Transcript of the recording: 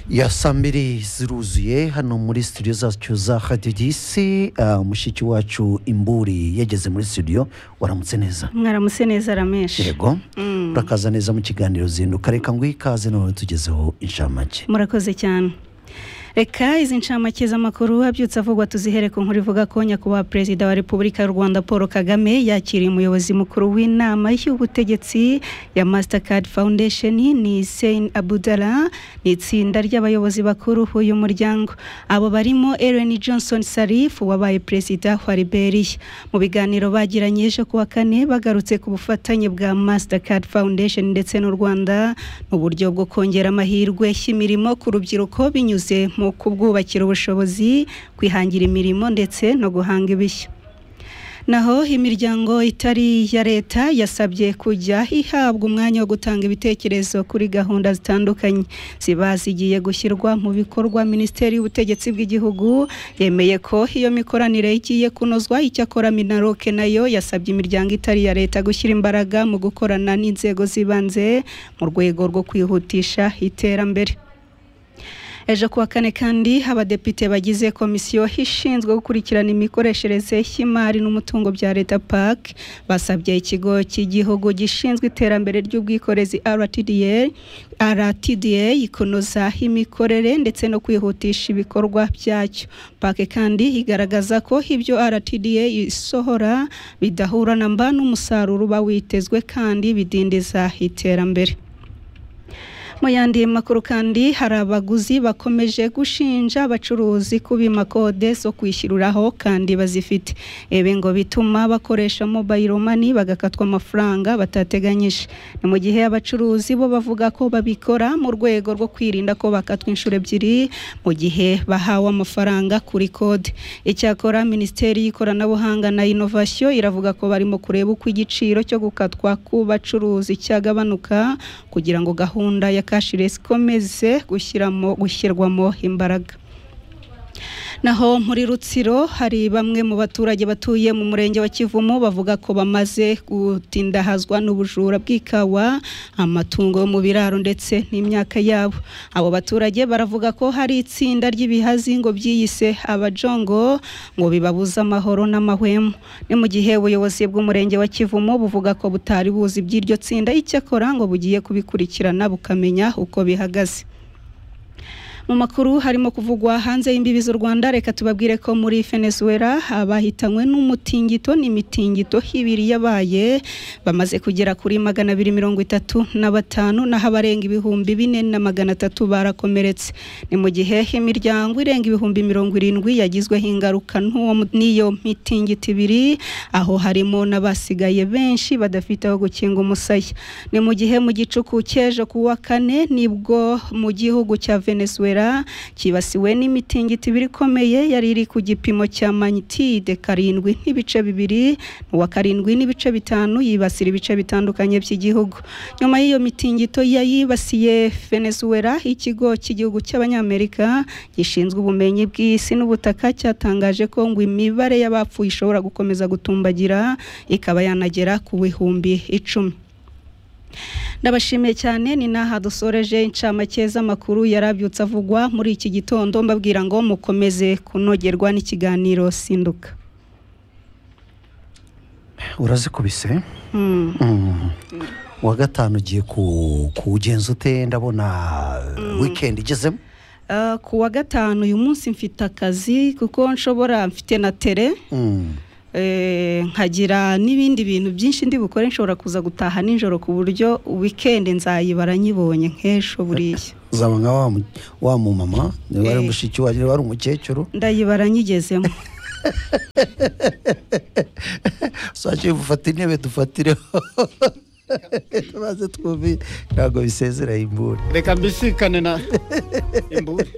ya saa mbiri ziruzuye hano muri studio zacu za hadidisi uh, mushiki wacu imburi yageze muri studio waramutse neza mwaramutse neza rameshe yego Mm. urakaza neza mu kiganiro zinduka reka ngo ikaze none tugezeho inshamake murakoze cyane reka izi ncamake z'amakuru abyutse avugwa tuzihere ku nkuru ivuga ko nyakubahwa perezida wa repubulika y'u rwanda paul kagame yakiriye umuyobozi mukuru w'inama y'ubutegetsi ya mastercard foundation ni sein abudala ni itsinda ry'abayobozi bakuru b'uyu muryango abo barimo ellen johnson sarif wabaye perezida wa liberia mu biganiro bagiranye ejo kuwa kane bagarutse ku bufatanye bwa mastercard foundation ndetse n'u rwanda mu buryo bwo kongera amahirwe y'imirimo ku rubyiruko binyuze mu kubwubakira ubushobozi kwihangira imirimo ndetse no guhanga ibishya naho imiryango itari iya leta yasabye kujya ihabwa umwanya wo gutanga ibitekerezo kuri gahunda zitandukanye ziba zigiye gushyirwa mu bikorwa minisiteri y'ubutegetsi bw'igihugu yemeye ko iyo mikoranire igiye kunozwa icyakora minaroke nayo yasabye imiryango itari iya leta gushyira imbaraga mu gukorana n'inzego z'ibanze mu rwego rwo kwihutisha iterambere ejo kuwa kane kandi abadepite bagize komisiyo ishinzwe gukurikirana imikoreshereze y'imari n'umutungo bya leta park basabye ikigo cy'igihugu gishinzwe iterambere ry'ubwikorezi rtda rtda kunoza imikorere ndetse no kwihutisha ibikorwa byacyo park kandi igaragaza ko ibyo rtda isohora bidahura na mba n'umusaruro uba witezwe kandi bidindiza iterambere mu yandi makuru kandi hari abaguzi bakomeje gushinja abacuruzi kubima kode zo kwishyuriraho kandi bazifite ibi ngo bituma bakoresha mobile money bagakatwa amafaranga batateganyije ni mu gihe abacuruzi bo bavuga ko babikora mu rwego rwo kwirinda ko bakatwa inshuro ebyiri mu gihe bahawe amafaranga kuri kode icyakora minisiteri y'ikoranabuhanga na inovasiyo iravuga ko barimo kureba uko igiciro cyo gukatwa ku bacuruzi cyagabanuka kugira ngo gahunda ya cashless ikomeze gushyiramo gushyirwamo imbaraga naho muri rutsiro hari bamwe mu baturage batuye mu murenge wa kivumu bavuga ko bamaze gutindahazwa n'ubujura bw'ikawa amatungo yo mu biraro ndetse n'imyaka yabo abo baturage baravuga ko hari itsinda ry'ibihazi ngo byiyise abajongo ngo bibabuze amahoro n'amahwemo ni mu gihe ubuyobozi bw'umurenge wa kivumu buvuga ko butari buzi iby'iryo tsinda icyakora ngo bugiye kubikurikirana bukamenya uko bihagaze mu makuru harimo kuvugwa hanze y'imbibi z'u rwanda reka tubabwire ko muri venezuela abahitanywe n'umutingito n'imitingito ibiri yabaye bamaze kugera kuri magana abiri mirongo itatu na batanu naho abarenga ibihumbi bine na magana atatu barakomeretse ni mu gihe imiryango irenga ibihumbi mirongo irindwi yagizweho ingaruka n'uwo mu- n'iyo mitingito ibiri aho harimo n'abasigaye benshi badafite aho gukinga umusaya ni mu gihe mu gicuku cy'ejo ku wa kane nibwo mu gihugu cya venezuela cyibasiwe n'imitingito ibiri ikomeye yari iri ku gipimo cya magnitude karindwi n'ibice bibiri uwa karindwi n'ibice bitanu yibasira ibice bitandukanye by'igihugu nyuma y'iyo mitingito yayibasiye venezuela ikigo cy'igihugu cy'abanyamerika gishinzwe ubumenyi bw'isi n'ubutaka cyatangaje ko ngo imibare y'abapfuye ishobora gukomeza gutumbagira ikaba yanagera ku bihumbi icumi ndabashimiye cyane ni n'aha dusoreje incamake z'amakuru yarabyutse avugwa muri iki gitondo mbabwira ngo mukomeze kunogerwa n'ikiganiro sinduka urazikubise Mm. Mm. uwa gatanu ugiye ku- kuwugenza ute ndabona weekend igezemo Uh, ku wa gatanu uyu munsi mfite akazi kuko nshobora mfite na tere Mm. eh, nkagira n'ibindi bintu byinshi ndi bukore nshobora kuza gutaha nijoro ku buryo weekend nzayibara nyibonye nk'ejo buriya uzaba nka wa mu- wa mumama niba ari Eh. mushiki wawe niba ari umukecuru ndayibara nyigezemo sakiye gufata intebe dufatireho maze twumve ntabwo bisezera imbura reka mbisikane na imburi